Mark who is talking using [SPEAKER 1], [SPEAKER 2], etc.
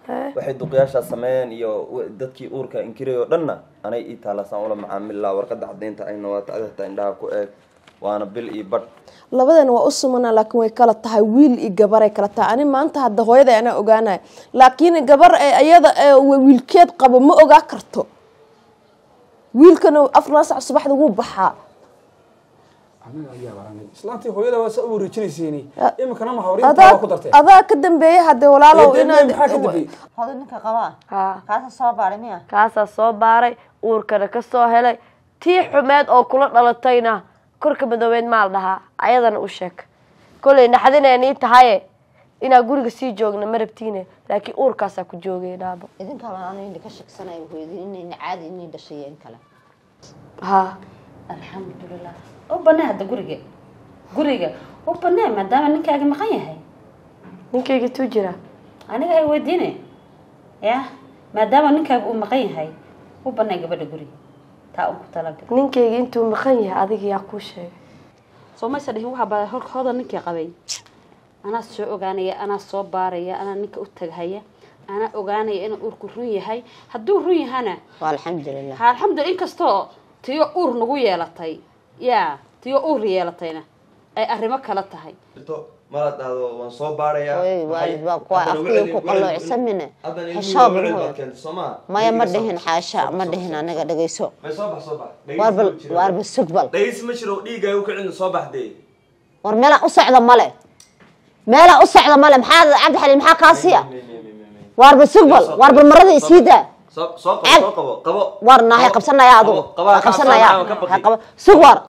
[SPEAKER 1] waxay duqyaashaa sameeyeen iyo w- dadkii uurka inkiray oo dhanna anay ii taalasaan ula macaamililaa warqadda cadaynta ayna waa tacdata indhaha ku eeg waana bil iyo badh
[SPEAKER 2] labadan waa u sumana laakiin way kala tahay wiil iyo gabaray kala tahay ani maanta hadda hooyada anaa ogaanaya laakiin gabar ee ayada ee wiilkeed qabo ma ogaa karto wiilkana afar sac subaxda wuu baxaa
[SPEAKER 3] anaga ayaa baranay islaantii hooyada waa saa u wareejinayseeni iminkana ma hawriinta
[SPEAKER 2] adaa
[SPEAKER 3] waa ku dartee
[SPEAKER 2] adaa ka dambeeyay hadde walaalow
[SPEAKER 3] Ee,
[SPEAKER 2] inaad
[SPEAKER 3] maxaa ka dambeeyey
[SPEAKER 4] hodo ninka qabaa
[SPEAKER 5] haa
[SPEAKER 4] kaasa soo baaray miya
[SPEAKER 5] kaasaa soo baaray uurkana ka soo helay tii xumeed oo kula dhalatayna korka madoobeed maal dhahaa ayadana u sheeg kollay naxdineen ii tahaye inaa guriga sii joogna ma rabtiine laakiin uurkaasaa ku joogay dhaabo
[SPEAKER 4] idinka aan ka shaksanay hooyadii inayna caadi inay dhashayeen kale
[SPEAKER 5] haa
[SPEAKER 6] alxamdulilah u banee hadda guriga guriga u banee maadaama ninkaagi maqan yahay
[SPEAKER 5] ninkayga tuu jira
[SPEAKER 6] aniga hay weydiine ya maadaama ninkaaga uu maqan yahay u banee gabadha guriga taa un ku talagal
[SPEAKER 5] ninkayga intuu maqan yahay adiga yaa kuu sheegay
[SPEAKER 6] soo maysa dhihin waxaa baa hor hooda ninkii qabay anaa soo ogaanaya anaa soo baaraya anaa ninka u tagahaya anaa ogaanaya inuu uurku run yahay hadduu run yahana
[SPEAKER 4] waa alxamdulilah
[SPEAKER 6] ha alxamdulillah inkastoo tiyo uur nagu yeelatay ya tiyo uur yeelatayna ay arrimo kala tahay
[SPEAKER 1] mala dhahdo waan soo baarayaa
[SPEAKER 4] Hooyadii waalid baa kuwa
[SPEAKER 1] Haddana
[SPEAKER 4] afkii
[SPEAKER 1] wicdi-
[SPEAKER 4] ku qalloocsamine.
[SPEAKER 1] haddana ilmihii
[SPEAKER 4] Xishood
[SPEAKER 1] wicdi
[SPEAKER 4] hooyo.
[SPEAKER 1] baad keentay, soo maa?
[SPEAKER 4] maya ma
[SPEAKER 1] Dhiigga soo
[SPEAKER 4] dhihin
[SPEAKER 1] bax.
[SPEAKER 4] xaasha
[SPEAKER 1] Soo
[SPEAKER 4] ma
[SPEAKER 1] bax,
[SPEAKER 4] dhihin
[SPEAKER 1] soo bax.
[SPEAKER 4] aniga dhegeyso
[SPEAKER 1] may soo bax soo bax
[SPEAKER 4] waarba
[SPEAKER 1] Dhegeysi ma jiro.
[SPEAKER 4] waarba sugbal
[SPEAKER 1] dhegeysi ma jiro dhiigaaga u kicin soo baxdee
[SPEAKER 4] war meelaan u socda male meelaan u socda male maxaa cabdi xaliil maxaa kaasiya waarba sugbal waarba marada isiida
[SPEAKER 1] soo soo qabo
[SPEAKER 4] Cel.
[SPEAKER 1] soo qabo qabo
[SPEAKER 4] war naahay qabsanaya adigu
[SPEAKER 1] Qabo, qabaa
[SPEAKER 4] Waa
[SPEAKER 1] ka
[SPEAKER 4] qabsanaya
[SPEAKER 1] cabsanaya, ka baqi.
[SPEAKER 4] Ha qabo sug war